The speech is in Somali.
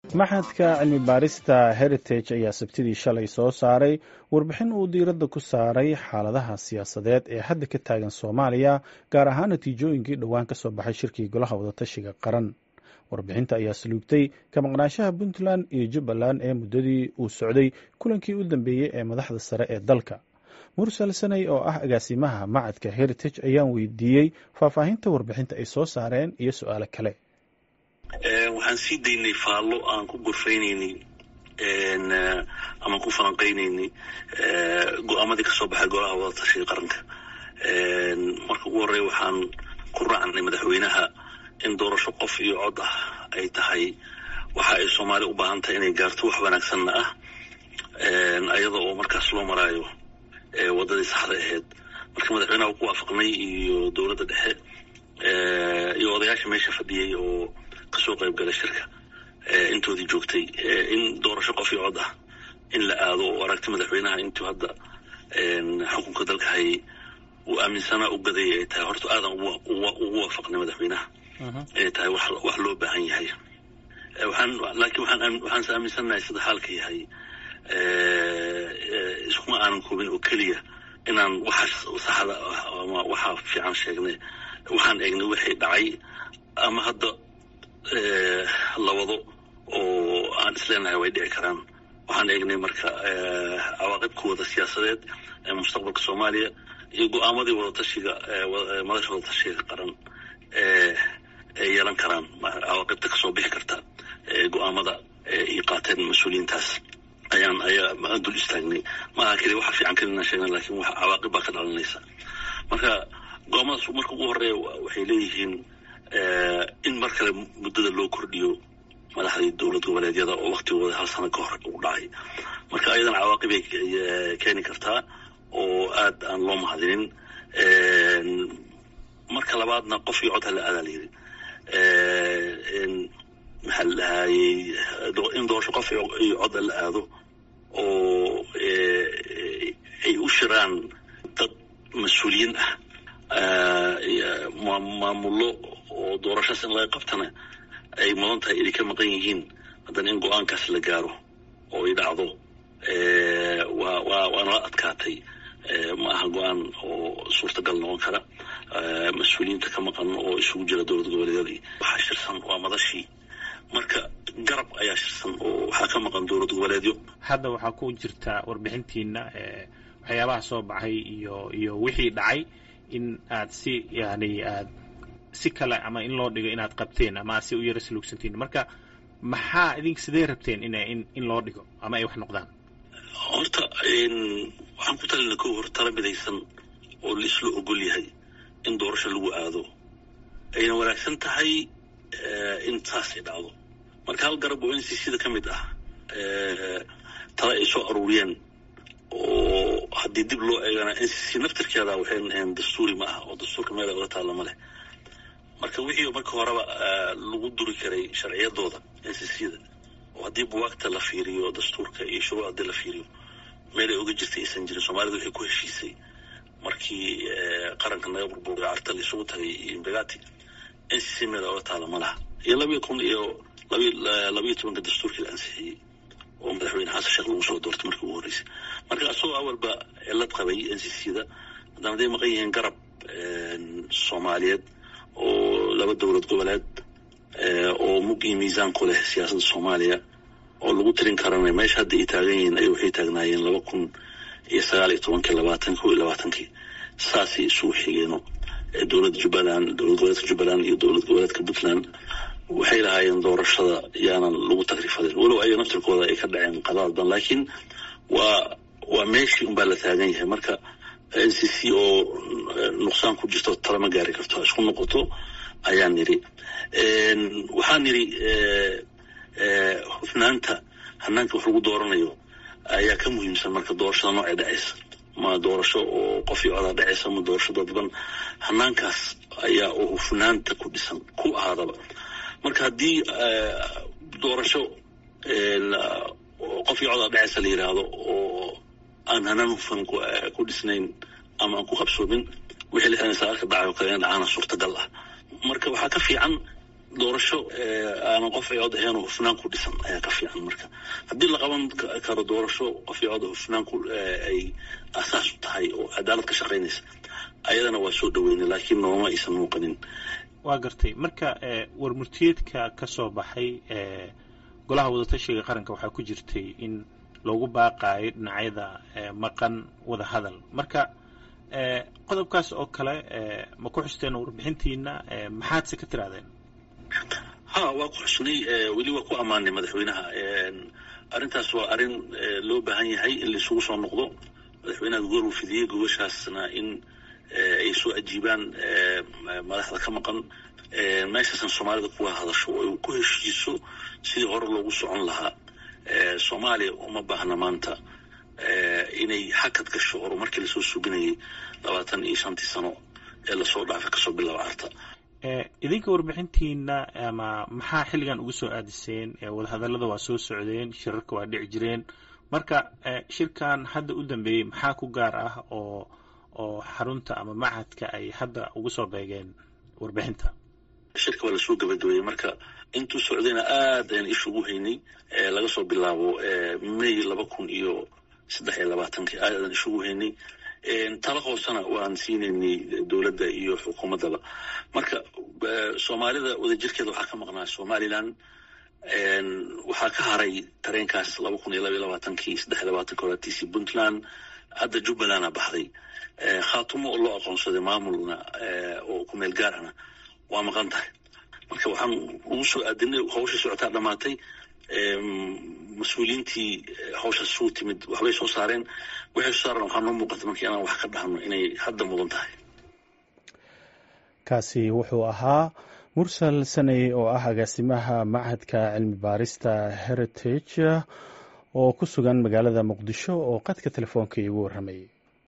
maxadka cilmi baarista heritage ayaa sabtidii shalay soo saaray warbixin uu diiradda ku saaray xaaladaha siyaasadeed ee hadda ka taagan soomaaliya gaar ahaan natiijooyinkii dhowaan ka soo baxay shirkii golaha wadatashiga qaran warbixinta ayaa saluugtay ka maqnaanshaha puntland iyo jubbaland ee muddadii uu socday kulankii u dambeeyey ee madaxda sare ee dalka mursal sanay oo ah agaasimaha macadka heritage ayaan weydiiyey faahfaahinta warbixinta ay soo saareen iyo su-aalo kale waxaan sii daynay faallo aan ku gorfaynaynay ama ku falanqaynaynay go-aamadii kasoo baxay golaha wadatashiga qaranka marka ugu horreya waxaan ku raacnay madaxweynaha in doorasho qof iyo cod ah ay tahay waxa ay soomaali u baahan tahay inay gaarto wax wanaagsanna ah ayada oo markaas loo maraayo waddadii saxda ahayd marka madaxweynaha ku waafaqnay iyo dowladda dhexe iyo odayaasha meesha fadhiyey oo kasoo qayb gala shirka intoodii joogtay in doorasho qof iyo cod ah in la aado oo aragti madaxweynaha intuu hadda xukunka dalka hayay uu aaminsanaa u gadayay ay tahay horta aadan ugu waafaqnay madaxweynaha inay tahay wax loo baahan yahay waxaan laakiin waxaan waxaanse aaminsannahay sida xaalka yahay iskuma aanan koobin oo keliya inaan waxa saxda ah ama waxa fiican sheegnay waxaan eegnay wixii dhacay ama hadda la wado oo aan isleenahay way dhici karaan waxaan eegnay marka cawaaqibkooda siyaasadeed ee mustaqbalka soomaaliya iyo go-aamadii wadatashiga madasha wadatashiga qaran ay yeelan karaan cawaaqibta kasoo bixi karta go-aamada ay qaateen mas-uuliyiintaas ayaan ayaa dul istaagnay maaha keliya waxa fiican kelina sheegna lakin wax cawaaqib baa ka dhalanaysa marka go-aamadaas marka ugu horeeya waxay leeyihiin in mar kale muddada loo kordhiyo madaxdii dowlad goboleedyada oo waktigooda hal sano ka hor u dhacay marka ayadan cawaaqib ay keeni kartaa oo aad aan loo mahadinin marka labaadna qof iyo cod hala aadaa layidhi maxaa la dhahayey in doorasho qof iyo cod la aado oo ay u shiraan dad mas-uuliyiin ah maamullo oo doorashaas in laga qabtana ay mudan tahay inay ka maqan yihiin haddana in go-aankaas la gaaro oo ay dhacdo waa waa waana la adkaatay ma aha go-aan oo suurtagal noqon kara mas-uuliyiinta ka maqan oo isugu jira dowlad goboleedyadii waxaa shirsan waa madashii marka garab ayaa shirsan oo waxaa ka maqan dowlad goboleedyo hadda waxaa ku jirta warbixintiina waxyaabaha soo baxay iyo iyo wixii dhacay in aad si yani aad si kale ama in loo dhigo inaad qabteen ama aad si u yara saluugsantiin marka maxaa idinka sidee rabteen in in in loo dhigo ama ay wax noqdaan horta waxaan ku talina ko hor tala midaysan oo laisla ogol yahay in doorasho lagu aado ayna wanaagsan tahay in saas ay dhacdo marka hal garab oo n c c da ka mid ah tala ay soo aruuriyeen oo haddii dib loo eegana n c c naftirkeeda waxay naheen dastuuri ma ah oo dastuurka meela oga taalla ma leh marka wixii marka horeba lagu duri karay sharciyadooda n c c da oo haddii buwaagta la fiiriyo dastuurka iyo shuruuc haddii la fiiriyo meel ay oga jirtay aysan jirin soomaalida waxay ku heshiisay markii qaranka naga burburay carta la isugu tagay imbegati n c c meel oga taalla ma laha iyo labiyo kun iyo labiyo tobanka dastuurkii la ansixiyey oo madaxweyne xasan sheekh lagu soo doortay markii ugu horreysay marka asagoo awalba cilad qabay n c c da haddana haday maqan yihiin garab soomaaliyeed oo laba dowlad goboleed oo mug iyo miisaan ku leh siyaasadda soomaaliya oo lagu tirin karana meesha hadda ay taagan yihiin ay waxay taagnaayeen laba kun iyo sagaal iyo tobankii labaatan ko iyo labaatankii saasay isugu xigeeno dowladda jubbaland dowlad goboleedka jubbaland iyo dowlad goboleedka puntland waxay lahaayeen doorashada yaanan lagu takrifadin walow ayaga naftirkooda ay ka dhaceen qadaad badan laakiin waa waa meeshii unbaa la taagan yahay marka n c c oo nuqsaan ku jirto talama gaari karto isku noqoto ayaan nidhi waxaan nidhi hufnaanta hanaanka wax lagu dooranayo ayaa ka muhiimsan marka doorashada noocay dhacaysa ma doorasho oo qof iyo codaa dhacaysa ma doorasho dadban hanaankaas ayaa oo hufnaanta ku dhisan ku ahaadaba marka haddii doorasho qof iyo codaa dhacaysa la yidhaahdo oo aan hanaan hufan ku dhisnayn ama aan ku qabsoomin wixii lixdan sagaalka dhacay oo kale in dhacaana suurtagal ah marka waxaa ka fiican doorasho aanan qof ay cod ahayn oo hufnaan ku dhisan ayaa ka fiican marka haddii la qaban karo doorasho qof ay cod hufnaan ku ay asaas u tahay oo cadaalad ka shaqaynaysa ayadana waa soo dhaweynay laakiin nooma aysan muuqanin waa gartay marka warmurtiyeedka ka soo baxay golaha wadatashiga qaranka waxaa ku jirtay in loogu baaqaayo dhinacyada maqan wada hadal marka qodobkaas oo kale ma ku xusteen warbixintiina maxaadse ka tirahdeen ha waa ku xusnay weli waa ku ammaanay madaxweynaha arrintaas waa arrin loo baahan yahay in laisugu soo noqdo madaxweynaha goor uu fidiyey gobashaasna in ay soo ajiibaan madaxda ka maqan meeshaasan soomaalida kuga hadasho oo ay ku heshiiso sidii hore loogu socon lahaa soomaaliya uma baahna maanta inay hakad gasho horumarkii lasoo suginayay labaatan iyo shantii sano ee lasoo dhaafay kasoo bilaaba arta idinka warbixintiina ama maxaa xilligan ugu soo aadiseen wadahadallada waa soo socdeen shirarka waa dhici jireen marka shirkan hadda u dambeeyey maxaa ku gaar ah oo oo xarunta ama machadka ay hadda ugu soo beegeen warbixinta shirka waa lasoo gabagabeeyey marka intuu socdayna aad ayaan ishugu haynay laga soo bilaabo may laba kun iyo saddex iyo labaatankii aad ayaan ishugu haynay tala hoosena waan siinaynay dowladda iyo xukuumaddaba marka soomaalida wadajirkeeda waxaa ka maqnaa somalilan waxaa ka haray tareenkaas laba kun iyo laba iyo labaatankii saddex iyo labaatanki horaatiisii puntland hadda jubbalanda baxday khaatumo oo loo aqoonsaday maamulna oo ku meel gaar ahna waa maqan tahay marka waxaan ugu soo aadinay hawshii socotaa dhammaatay mas-uuliyiintii hawshaas suu timid waxbay soo saareen waxay soo saareen waxaa noo muuqata markii inaan wax ka dhahno inay hadda mudan tahay kaasi wuxuu ahaa mursal saney oo ah agaasimaha machadka cilmi baarista heritage oo ku sugan magaalada muqdisho oo qadka telefoonka iigu warramayay